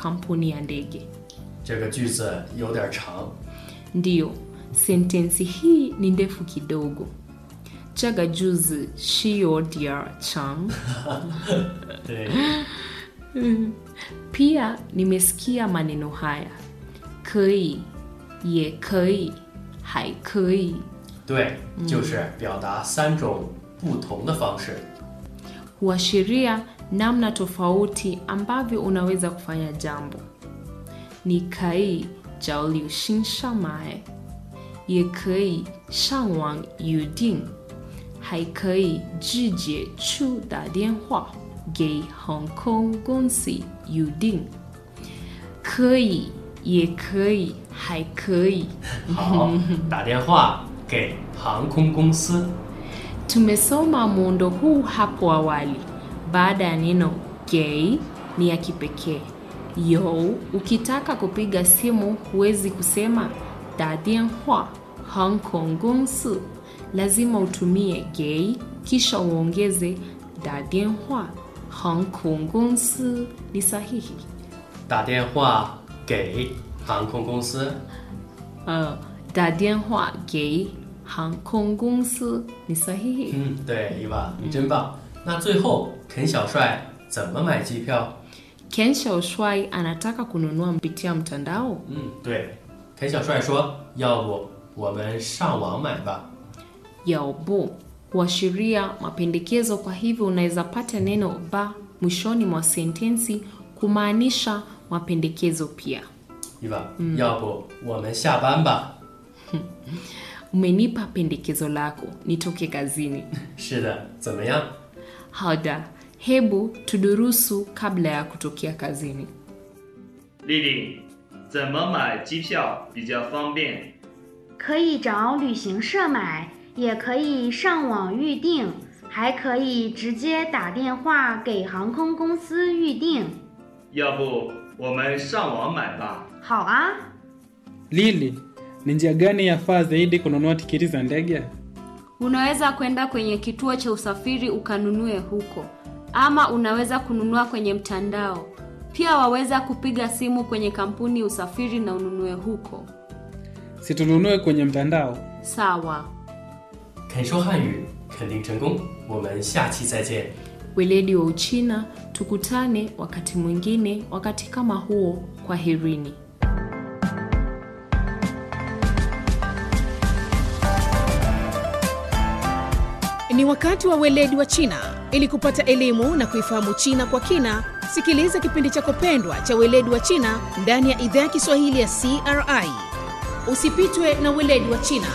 kampuni ya ndege. 这个句子有点长， Ndiyo, sentensi hii ni ndefu kidogo. Chaga juzi shio dia chang. 对， Pia nimesikia maneno haya: kei, ye kei, hai kei. 对，就是表达三种不同的方式。 huashiria namna tofauti ambavyo unaweza kufanya jambo. Ni kai jiao liu xin shang mai, ye kei shang wang yu ding, hai kei zhi jie chu da dian hua ge Hong Kong 公司 yu ding. 可以，也可以，还可以。 好，打电话给航空公司。 Tumesoma muundo huu hapo awali. Baada ya neno gay ni ya kipekee. Yo, ukitaka kupiga simu huwezi kusema da dianhua Hong Kong 公司, lazima utumie gay kisha uongeze da dianhua Hong Kong 公司 ni sahihi. 打电话给航空公司。 Uh, da dianhua gay Hong Kong 公司 ni sahihi. 嗯，对，伊娃，你真棒。那最后，肯小帅怎么买机票？ Ken Shaoshwai anataka kununua kupitia mtandao. 嗯，对，肯小帅说，要不我们上网买吧。 yaobo huashiria mapendekezo. Kwa hivyo unaweza pata neno ba mwishoni mwa sentensi kumaanisha mapendekezo pia. 伊娃，要不我们下班吧？ Umenipa pendekezo lako nitoke kazini. 是的，怎么样？ Hada, hebu tudurusu kabla ya kutokea kazini. 丽丽，怎么买机票比较方便？ 可以找旅行社买，也可以上网预订，还可以直接打电话给航空公司预订。 要不我们上网买吧？ 好啊， Lili, ni njia gani yafaa zaidi kununua tiketi za ndege? Unaweza kwenda kwenye kituo cha usafiri ukanunue huko, ama unaweza kununua kwenye mtandao. Pia waweza kupiga simu kwenye kampuni ya usafiri na ununue huko. Si tununue kwenye mtandao? Sawa. 肯说汉语，肯定成功。我们下期再见。 Weledi wa Uchina, tukutane wakati mwingine, wakati kama huo. Kwa herini. Ni wakati wa weledi wa China. Ili kupata elimu na kuifahamu China kwa kina, sikiliza kipindi chako pendwa cha weledi wa China ndani ya idhaa ya Kiswahili ya CRI. Usipitwe na weledi wa China.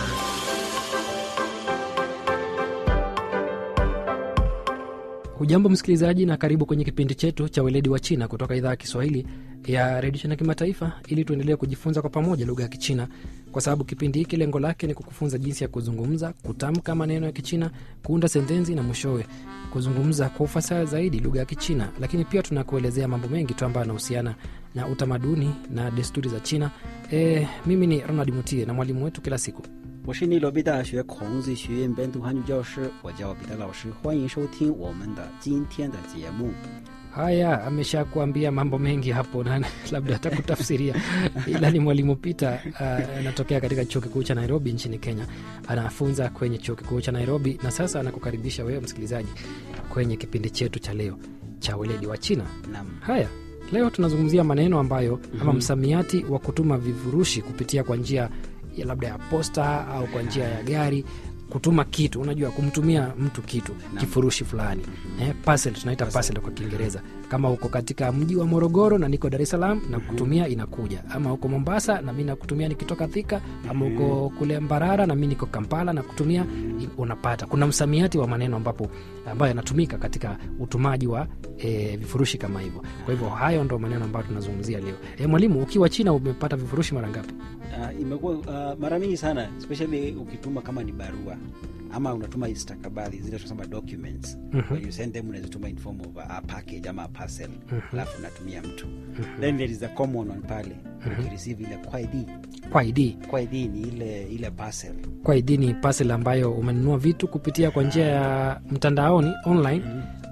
Hujambo msikilizaji, na karibu kwenye kipindi chetu cha weledi wa China kutoka idhaa ya Kiswahili ya redio China Kimataifa, ili tuendelee kujifunza kwa pamoja lugha ya Kichina, kwa sababu kipindi hiki lengo lake ni kukufunza jinsi ya kuzungumza, kutamka maneno ya Kichina, kuunda sentensi na mwishowe kuzungumza kwa ufasaha zaidi lugha ya Kichina. Lakini pia tunakuelezea mambo mengi tu ambayo yanahusiana na utamaduni na desturi za China. E, mimi ni Ronald Mutie na mwalimu wetu kila siku 我是内罗毕大学孔子学院本土汉语教师，我叫彼得老师，欢迎收听我们的今天的节目。 Haya, ameshakuambia mambo mengi hapo na labda atakutafsiria, ila ni mwalimu Peter uh, anatokea katika chuo kikuu cha Nairobi nchini Kenya. Anafunza kwenye chuo kikuu cha Nairobi na sasa anakukaribisha wewe msikilizaji kwenye kipindi chetu cha leo cha weledi wa China. Naam. Haya, leo tunazungumzia maneno ambayo ama msamiati wa kutuma vifurushi kupitia kwa njia ya labda ya posta au kwa njia ya gari kutuma kitu unajua kumtumia mtu kitu kifurushi fulani eh, parcel tunaita parcel kwa kiingereza kama uko katika mji wa morogoro na niko dar es salaam na kutumia inakuja ama uko mombasa na mi nakutumia nikitoka thika ama uko kule mbarara na mi niko kampala na kutumia i- unapata kuna msamiati wa maneno ambapo ambayo yanatumika katika utumaji wa e, vifurushi kama hivyo kwa hivyo hayo ndo maneno ambayo tunazungumzia leo e, mwalimu ukiwa china umepata vifurushi mara ngapi Uh, imekuwa uh, mara mingi sana especially ukituma kama ni barua ama unatuma stakabadhi zile tunasema documents Mhm. When you send them unazituma in form of a, a package ama a parcel alafu unatumia mtu then there is a common one pale ukireceive ile kwa ID kwa id kwa ID ni ile ile parcel kwa id ni parcel ambayo umenunua vitu kupitia kwa njia ya mtandaoni online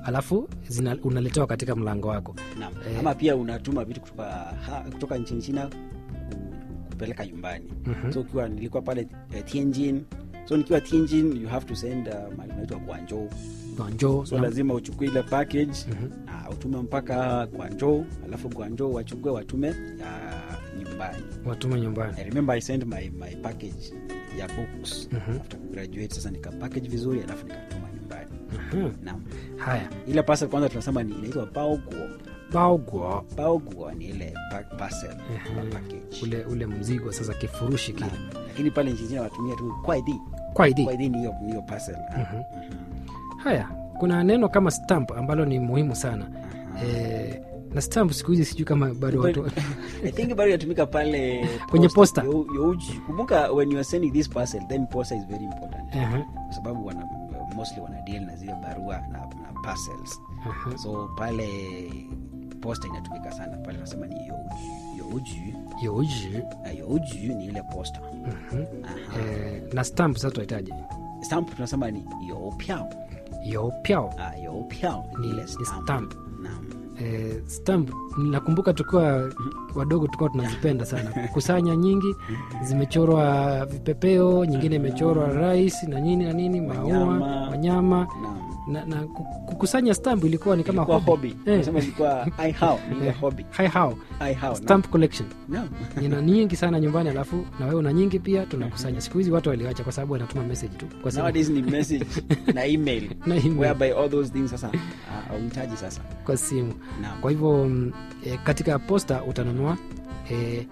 alafu zina, unaletewa katika mlango wako Naam. Eh. ama pia unatuma vitu kutoka, ha, kutoka nchini china ku- kupeleka nyumbani Mhm. so ukiwa nilikuwa pale eh, tianjin so nikiwa tianjin you have to send uh, mahali unaitwa guangzhou Guangzhou, so na- lazima uchukue ile package Mhm. na utume mpaka guangzhou alafu guangzhou wachukue watume uh, nyumbani watume nyumbani I remember I sent my, my package ya books Mhm. after graduate sasa nika package vizuri alafu nikatuma nyumbani Mhm. naam haya ile parcel kwanza tunasema ni inaitwa baoguo baoguo baoguo ni ile pa- parcel Ehe. ama package ule ule mzigo sasa kifurushi kile Naam. lakini pale nchini China wanatumia tu kwaidi kwaidi kwaidi ni hiyo ni hiyo parcel Ah, Mhm. mhm. haya kuna neno kama stamp ambalo ni muhimu sana e, na stamp siku hizi sijui kama bado watu I think bado inatumika pale Kwenye posta. Yo- youji. kumbuka when you are sending this parcel then posta is very important Ehe, kwa sababu wana mostly wana deal na zile barua na, na parcels ehe. so pale posta inatumika sana pale nasema ni youji youji Youji. Na youji ni ile posta Mhm. Aha. Eh, na stamp sasa tunahitaji stamp tunasema ni youpiao yopiao ah, youpiao Ni- ni ile ni stamp, stamp. Naam. eh, stamp nakumbuka tukiwa wadogo tulikuwa tunazipenda sana kukusanya nyingi zimechorwa vipepeo nyingine imechorwa rais na nini na nini maua Wanyama. wanyama Naam. na, na ku- kukusanya stamp ilikuwa ni kama Ilikuwa hobby. hobby Eh. Nasema ilikuwa i how ni ile Eh, hobby hi how i how stamp collection Naam. nina nyingi sana nyumbani alafu na wewe una nyingi pia tunakusanya siku hizi watu waliwacha kwa sababu wanatuma message tu kwa simu. nowadays ni message na email Na email. whereby all those things sasa ah, hauhitaji sasa kwa simu Naam. kwa hivyo mm, e, katika posta utanunua e,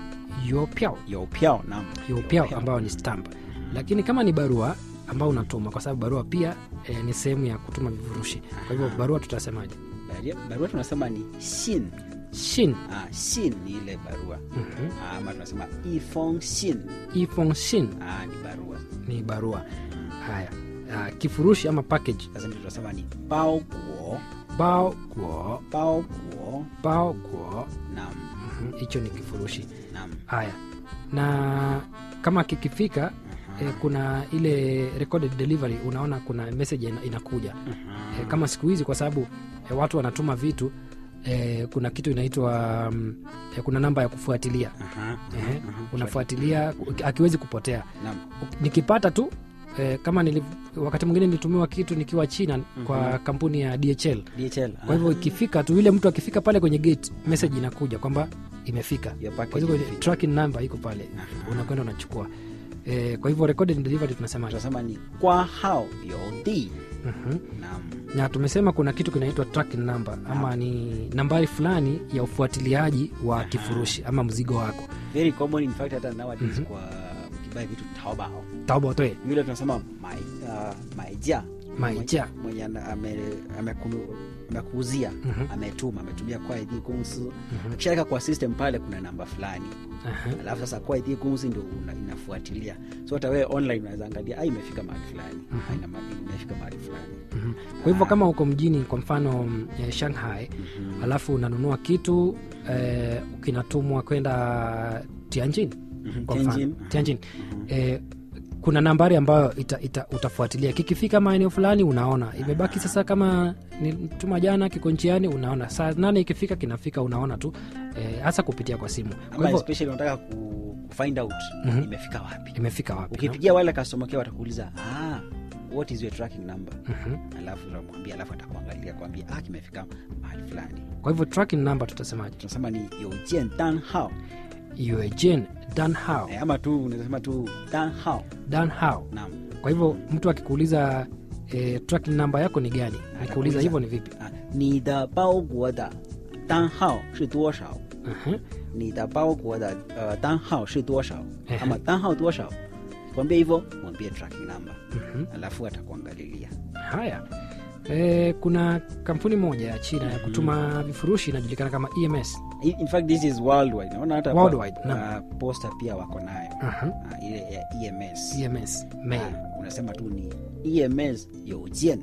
yopiao youpiao naam yopiao Youpiao. ambayo ni stamp lakini kama ni barua ambao unatuma kwa sababu barua pia e, ni sehemu ya kutuma vifurushi kwa hivyo barua tutasemaje Barua- barua tunasema ni sin shin ah, sin ni ile barua Mhm. Ah, ama tunasema ifong sin ifong shin ah, ni barua ni barua haya ah, kifurushi ama package sasa ndio tunasema ni bao guo bao guo bao guo bao guo naam Mhm, hicho ni kifurushi naam haya na kama kikifika eh, kuna ile recorded delivery unaona kuna message ina, inakuja eh, kama siku hizi kwa sababu eh, watu wanatuma vitu eh, kuna kitu inaitwa mm, eh, kuna namba ya kufuatilia Aha. eh, unafuatilia akiwezi kupotea naam nikipata tu eh, kama nili, wakati mwingine nilitumiwa kitu nikiwa china kwa kampuni ya dhl DHL kwa hivyo ikifika tu yule mtu akifika pale kwenye gate message inakuja kwamba imefika Your package kwa hivyo imefika. tracking number iko pale unakwenda unachukua e, kwa hivyo recorded delivery tunasema tunasema ni kwa hao yodi mm naam na tumesema kuna kitu kinaitwa tracking number ama ni nambari fulani ya ufuatiliaji wa kifurushi ama mzigo wako very common in fact hata nowadays kwa ukibai vitu taobao taobotoe yule tunasema mai, uh, maija Maija. mwenye- mwenye ana- ame- amekunu- amekuuzia Mhm. ametuma ametumia kwa ID kumsu akishaweka kwa system pale kuna namba fulani Aha. alafu sasa kwa ID kumsu ndio una- inafuatilia so hata wewe online unaweza angalia ah, imefika mahali fulani Ah, ina ma- imefika mahali fulani Mhm. kwa hivyo kama uko mjini kwa mfano mm, eh, shanghai alafu unanunua kitu eh, kinatumwa kwenda tianjin kwa mfano Tianjin. tianjin eh, kuna nambari ambayo ita, ita, utafuatilia kikifika maeneo fulani unaona imebaki sasa kama nituma jana kiko njiani unaona saa nane ikifika kinafika unaona tu eh, hasa kupitia kwa simu kwa ama hivyo especially unataka ku, ku find out Mhm. imefika wapi imefika wapi no? ukipigia wale customer care watakuuliza ah, what is your tracking number Mhm. alafu unamwambia alafu atakuangalia kwambia ah, kimefika mahali fulani kwa hivyo tracking number tutasemaje tunasema ni yojian dan hao Eugene Dan Hao eh, ama tu unaweza tu dan hao Dan Hao naam kwa hivyo mtu akikuuliza eh, tracking number yako ni gani nikuuliza hivyo ni vipi ah, 你的包裹的单号是多少 Mhm. 你的包裹的呃单号是多少 Ehe. ama 单号多少 kwambia hivyo mwambie tracking number Mhm. alafu atakuangalilia haya e, kuna kampuni moja ya china ya kutuma vifurushi inajulikana kama ems in in fact this is worldwide naona hata Worldwide, pa- naam. uh, posta pia wako nayo Aha. Ah, ile ya ems ems mail Ah, unasema tu ni ems 邮件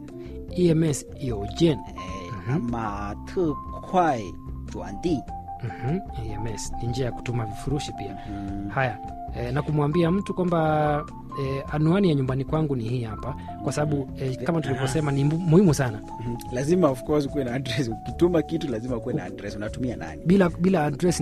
ems Eugene eh, ama 特快转递 Mhm. ems ni njia ya kutuma vifurushi pia haya e, na kumwambia mtu kwamba e, anwani ya nyumbani kwangu ni hii hapa kwa sababu e, kama tulivyosema ni mu- muhimu sana Mhm. lazima of course kuwe na address ukituma kitu lazima kuwe na address unatumia nani bila bila address